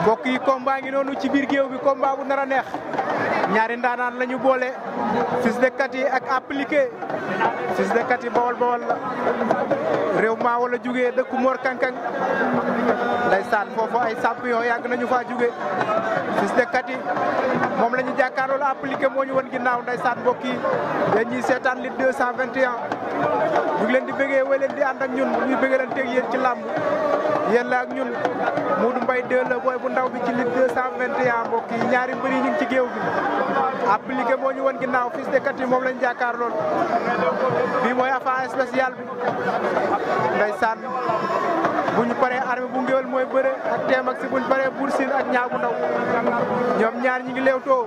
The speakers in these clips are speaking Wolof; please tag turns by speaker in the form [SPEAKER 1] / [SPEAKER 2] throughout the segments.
[SPEAKER 1] mbokk yi combat ngi noonu ci biir géew bi combat bu nar a neex ñaari ndaanaan la ñu boole Fils de Katy ak appliqué Fils de Katy bawol bawol la réew maa wala jugee dëkku Mor Kankang ndeysaan foofu ay champion yàgg nañu faa jugee Fils de Katy moom la ñu jàkkaarloo la appliqué moo ñu won ginnaaw ndeysaan mbokk yi yéen ñiy seetaan Lutte 221 ñu ngi leen di bëggee way leen di ànd ak ñun ñuy bëggee leen teg yéen ci làmb yéen la ak ñun Modou Mbaye 2 la booy bu ndaw bi ci Lutte 221 mbokk yi ñaari mbër yi ñu ngi ci géew bi appliqué moo ñu won ginnaaw Fils de Katy moom lañ jàkkaar lool bii mooy affaire spéciale bi ndeysaan bu ñu paree armée bu ngéwél mooy bëre ak teem ak si bu ñu paree Bour Sine ak ñaaw bu ndaw ñoom ñaar ñi ngi leewtoo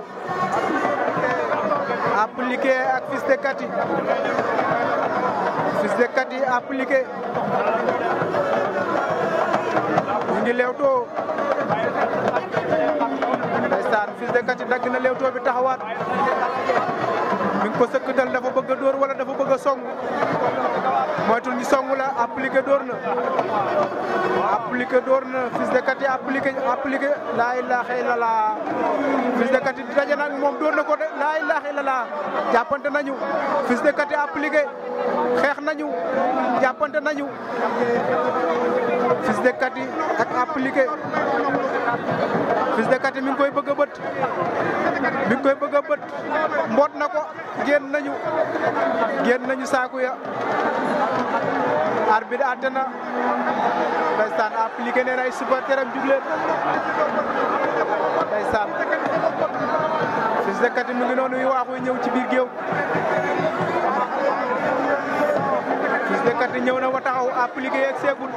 [SPEAKER 1] appliqué ak Fils de Katy Fils de Katy appliqué ñu ngi leewtoo ndeysaan Fils de Katy dagg na leewtoo bi taxawaat mi ngi ko sëkkatal dafa bëgg a dóor wala dafa bëgg a song moytul ñu song la appliqué dóor na appliqué dóor na Fils de Katy appliqué appliqué laa ilaaha illallah Fils de Katy daje nag moom dóor na ko de laa ilaaha illallah jàppante nañu Fils de Katy appliqué xeex nañu jàppante nañu Fils de Katy ak appliqué Fils de Katy mi ngi koy bëgg a bët mi ngi koy bëgg a bët mboot na ko génn nañu génn nañu saaku ya arbitre àtte na ndeysaan appliqué nee na ay supporteram jug leen ndeysaan Fils de Katy mi ngi noonu yu waaxuy ñëw ci biir géew Fils de Katy ñëw na wa taxaw appliqué yeeg seegul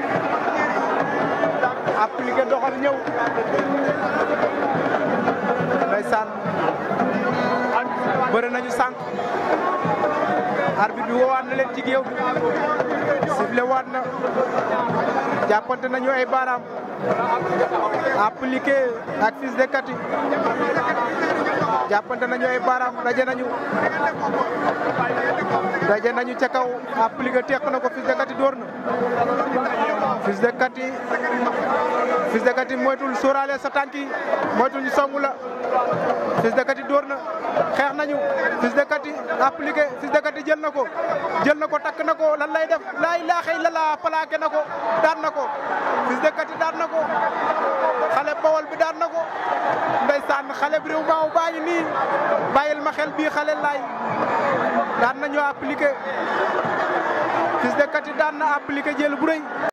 [SPEAKER 1] appliqué doxal ñëw ndeysaan bëri nañu sànq arbitre bi woowaat na leen ci géew bi sifflé waat na jàppante nañu ay baaraam appliqué ak Fils de Katy jàppante nañu ay baaraam daje nañu daje nañu ca kaw appliqué teq na ko Fils de Katy dóor na Fils de Katy Fils de Katy moytul sóoraale sa tànk yi moytul ñu songu la Fils de Katy dóor na xeex nañu Fils de Katy appliqué Fils de Katy jël na ko jël na ko takk na ko lan lay def laa ilaaha illallah plaqué na ko daan na ko Fils de Katy daan na ko xale bawol bi daan na ko ndeysaan xale bi réew maaw baa ngi nii bàyyil ma xel bii xale laay daan nañu appliqué Fils de Katy daan na appliqué jël bu rëy